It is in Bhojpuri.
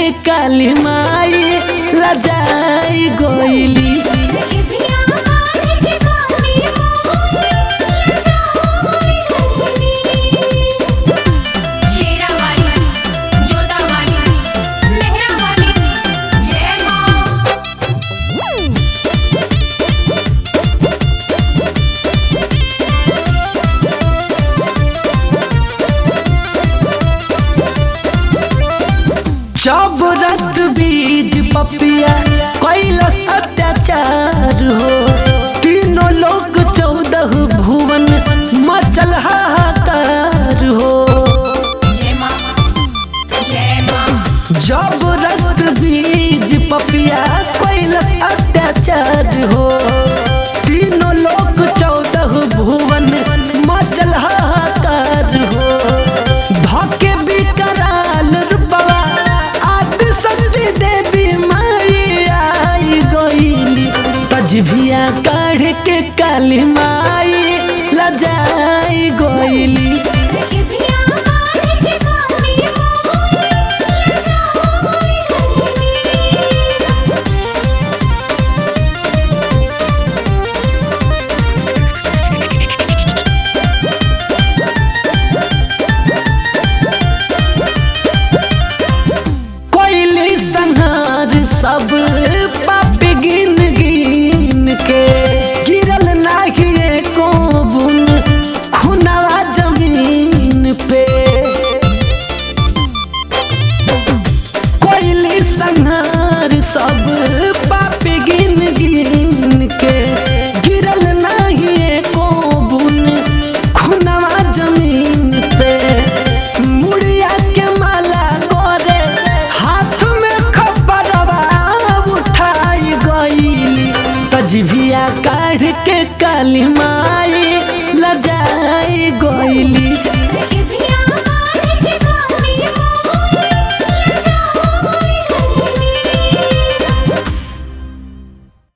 के काली माई लजाई गोइली जिभिया काढ़ के काली माई लजाई गइली शेरा वाली जोधा वाली मेहरा वाली जय मां जब रक्त बीज पपिया कैलस अत्याचार हो तीनों लोग चौदह भुवन मचल हाहाकार हो जय मां जय मां जब रक्त बीज पपिया कैलस अत्याचार हो तीनों लोग चौदह भुवन मचल हाहाकार हो धके बिकराल रूपवा आदि संजी देवी माई आई गईली तजभिया काढ़ के काली माई लजाई गईली जिभिया काढ़ के काली माई लजाई गइली कोइली संहार सब पाप गिन गिन के गिरल नाही एको बुन खुनावा जमीन पे कोइली संहार सब पाप गिन गिन के गिरल नाही एको बुन खुनावा जमीन पे मुड़िया के माला गोरे हाथ में खपरवा उठाई गईली तजभिया काढ़ के काली माई लजाई गईली जिभिया